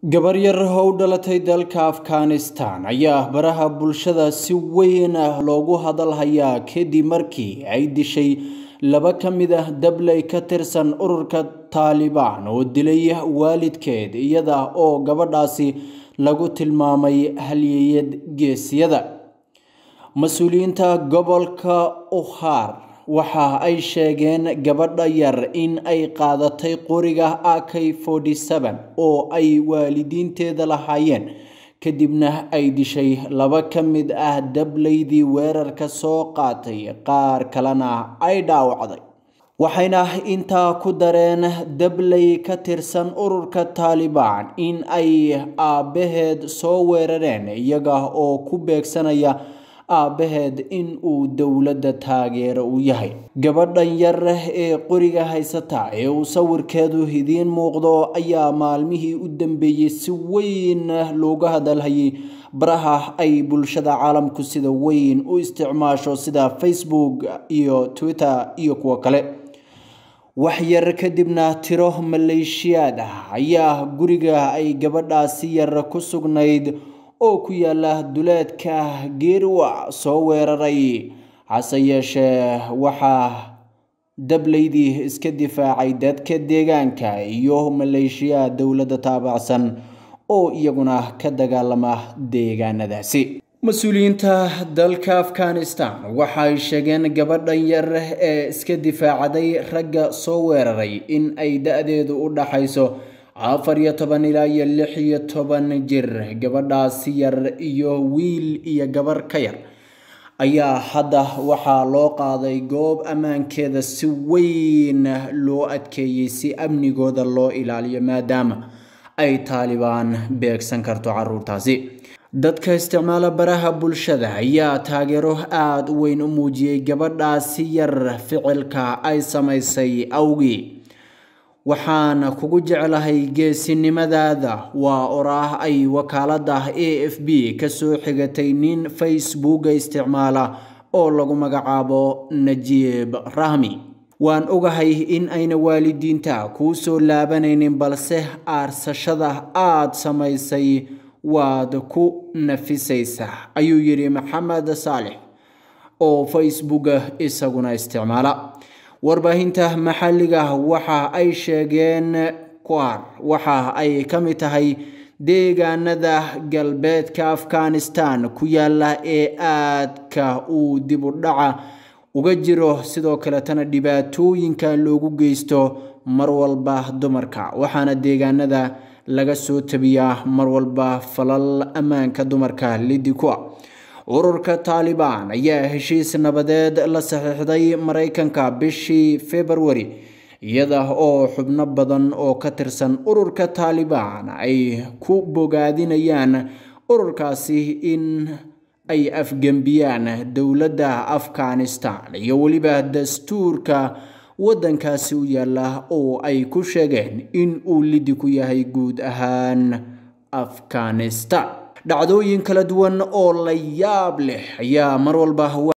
gabar yar oo u dhalatay dalka afghanistan ayaa baraha bulshada si weyn loogu hadalhayaa kadib markii ay dishay laba ka mid ah dabley ka tirsan ururka taalibaan oo dilay waalidkeed iyada oo gabadhaasi lagu tilmaamay halyeyad geesiyada mas-uuliyiinta gobolka ukhar waxa ay sheegeen gabadha yar in ay qaadatay qoriga ak oo ay waalidiinteeda lahaayeen kadibna ay dishay laba ka mid ah dableydii weerarka soo qaatay qaar kalena ay dhaawacday waxayna intaa ku dareen dabley ka tirsan ururka taalibaan in ay aabbaheed soo weerareen iyaga oo ku beegsanaya aabbaheed in uu dowladda taageero u yahay gabadhan yar ee qoriga haysata ee uu sawirkeedu idiin muuqdo ayaa maalmihii u dambeeyey si weyn looga hadalhayay baraha ay bulshada caalamku sida weyn u isticmaasho sida facebook iyo twitter iyo kuwo kale wax yar kadibna tiro maleeshiyaad ah ayaa guriga ay gabadhaasi yar ku sugnayd oo ku yaala duleedka geerwa soo weeraray hase yeeshee waxaa dableydii iska difaacay dadka deegaanka iyo maleeshiyaha dowladda taabacsan oo iyaguna ka dagaalama deegaanadaasi mas-uuliyiinta dalka afghanistan waxay sheegeen gabadhan yar ee iska difaacday ragga soo weeraray in ay da-deedu u dhaxayso afar iyo toban ilaa iyo lix iyo toban jir gabadhaasi yar iyo wiil iyo gabar ka yar ayaa hadda waxaa loo qaaday goob ammaankeeda si weyn loo adkeeyey si amnigooda loo ilaaliyo maadaama ay taalibaan beegsan karto caruurtaasi dadka isticmaala baraha bulshada ayaa taageero aada u weyn u muujiyey gabadhaasi yar ficilka ay samaysay awgii waxaan kugu jeclahay geesinimadaada waa oraah ay wakaaladda a f b kasoo xigatay nin facebooka isticmaala oo lagu magacaabo najiib rahmi waan ogahay in ayna waalidiinta kuu soo laabanaynin balse aarsashada aad samaysay waad ku nafisaysaa ayuu yidhi maxamed saalix oo facebooka isaguna isticmaala warbaahinta maxalliga waxa ay sheegeen kwar waxa ay ka mid tahay deegaanada galbeedka afghanistan ku yaala ee aadka uu dib u dhaca uga jiro sidoo kaletana dhibaatooyinka loogu geysto mar walba dumarka waxaana deegaanada laga soo tabiyaa mar walba falal ammaanka dumarka lidi kua ururka taalibaan ayaa heshiis nabadeed la saxiixday maraykanka bishii februari iyada oo xubno badan oo ka tirsan ururka taalibaan ay ku bogaadinayaan ururkaasi in ay afgembiyaan dowladda afghanistan iyo weliba dastuurka waddankaasi u yaala oo ay ku sheegeen in uu lidi ku yahay guud ahaan afghanistan dhacdooyin kala duwan oo la yaab leh ayaa mar walba